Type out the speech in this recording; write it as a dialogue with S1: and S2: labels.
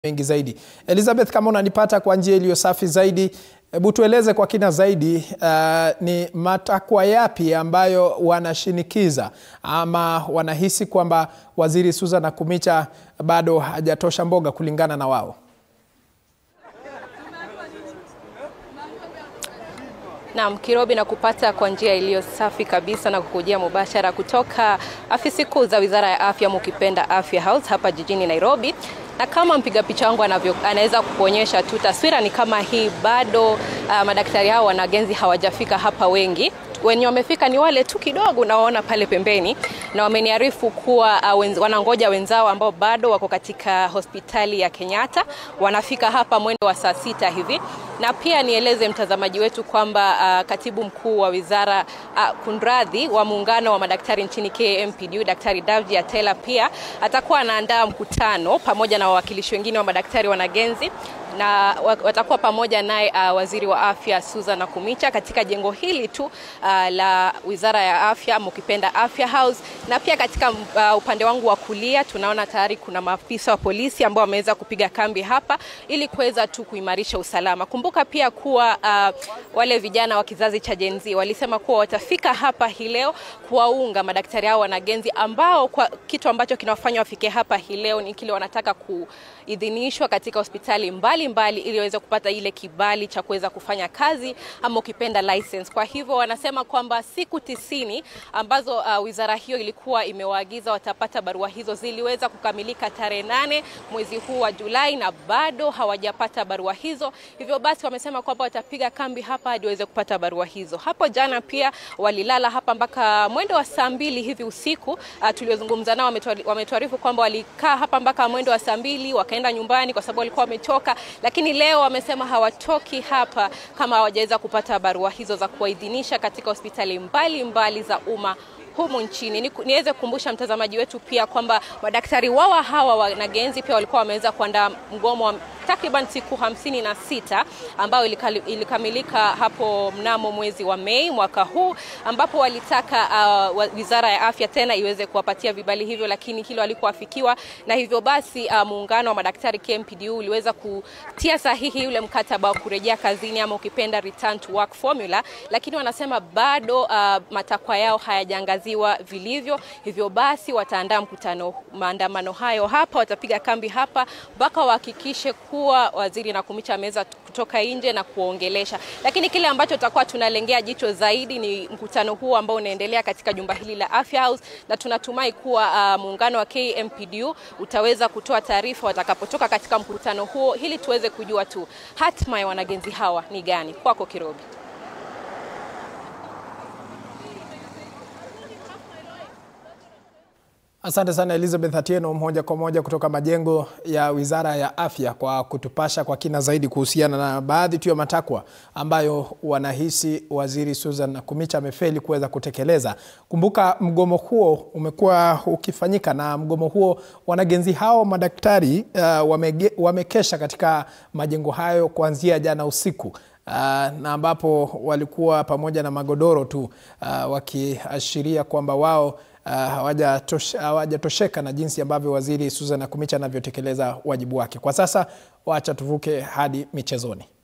S1: mengi zaidi. Elizabeth, kama unanipata kwa njia iliyo safi zaidi, hebu tueleze kwa kina zaidi, uh, ni matakwa yapi ambayo wanashinikiza ama wanahisi kwamba Waziri Susan Nakhumicha bado hajatosha mboga kulingana na wao?
S2: Naam, Kirobi na kupata kwa njia iliyo safi kabisa na kukujia mubashara kutoka afisi kuu za Wizara ya Afya mukipenda Afya House hapa jijini Nairobi. Na kama mpiga picha wangu anavyo anaweza kukuonyesha tu, taswira ni kama hii. Bado uh, madaktari hao wanagenzi hawajafika hapa wengi wenye wamefika ni wale tu kidogo unaoona pale pembeni, na wameniarifu kuwa uh, wenz, wanangoja wenzao ambao bado wako katika hospitali ya Kenyatta, wanafika hapa mwendo wa saa sita hivi. Na pia nieleze mtazamaji wetu kwamba uh, katibu mkuu wa wizara uh, kunradhi wa muungano wa madaktari nchini KMPDU Daktari Davji Atela pia atakuwa anaandaa mkutano pamoja na wawakilishi wengine wa madaktari wanagenzi na watakuwa pamoja naye uh, waziri wa afya Susan Nakhumicha katika jengo hili tu uh, la wizara ya afya mukipenda Afya House. Na pia katika uh, upande wangu wa kulia tunaona tayari kuna maafisa wa polisi ambao wameweza kupiga kambi hapa ili kuweza tu kuimarisha usalama. Kumbuka pia kuwa uh, wale vijana wa kizazi cha Gen Z walisema kuwa watafika hapa hii leo kuwaunga madaktari hao wanagenzi ambao kwa kitu ambacho kinawafanya wafike hapa hii leo ni kile wanataka kuidhinishwa katika hospitali mbali mbali ili waweze kupata ile kibali cha kuweza kufanya kazi ama ukipenda license. Kwa hivyo wanasema kwamba siku tisini ambazo uh, wizara hiyo ilikuwa imewaagiza watapata barua hizo ziliweza kukamilika tarehe nane mwezi huu wa Julai na bado hawajapata barua hizo. Hivyo basi wamesema kwamba watapiga kambi hapa hadi waweze kupata barua hizo. Hapo jana pia walilala hapa mpaka mwendo wa saa mbili hivi usiku. Uh, tuliozungumza nao wametuarifu kwamba walikaa hapa mpaka mwendo wa saa mbili wakaenda nyumbani kwa sababu walikuwa wamechoka lakini leo wamesema hawatoki hapa kama hawajaweza kupata barua hizo za kuwaidhinisha katika hospitali mbalimbali mbali za umma humu nchini. Ni, niweze kukumbusha mtazamaji wetu pia kwamba madaktari wawa hawa wanagenzi pia walikuwa wameweza kuandaa mgomo wa takriban siku hamsini na sita ambayo ilikamilika hapo mnamo mwezi wa Mei mwaka huu, ambapo walitaka uh, wizara ya afya tena iweze kuwapatia vibali hivyo, lakini hilo halikuafikiwa, na hivyo basi uh, muungano wa madaktari KMPDU uliweza kutia sahihi ule mkataba wa kurejea kazini ama ukipenda return to work formula, lakini wanasema bado uh, matakwa yao hayajaangaziwa vilivyo. Hivyo basi wataandaa mkutano, maandamano hayo hapa, watapiga kambi hapa mpaka wahakikishe kuwa waziri Nakhumicha ameweza kutoka nje na kuongelesha, lakini kile ambacho tutakuwa tunalengea jicho zaidi ni mkutano huu ambao unaendelea katika jumba hili la Afya House, na tunatumai kuwa uh, muungano wa KMPDU utaweza kutoa taarifa watakapotoka katika mkutano huo, ili tuweze kujua tu hatma ya wanagenzi hawa ni gani. Kwako Kirobi.
S1: Asante sana Elizabeth Atieno, moja kwa moja kutoka majengo ya Wizara ya Afya, kwa kutupasha kwa kina zaidi kuhusiana na baadhi tu ya matakwa ambayo wanahisi Waziri Susan Nakhumicha amefeli kuweza kutekeleza. Kumbuka mgomo huo umekuwa ukifanyika, na mgomo huo wanagenzi hao madaktari uh, wamege, wamekesha katika majengo hayo kuanzia jana usiku. Uh, na ambapo walikuwa pamoja na magodoro tu uh, wakiashiria kwamba wao Uh, hawajatosheka na jinsi ambavyo Waziri Susan Nakhumicha anavyotekeleza wajibu wake. Kwa sasa wacha tuvuke hadi michezoni.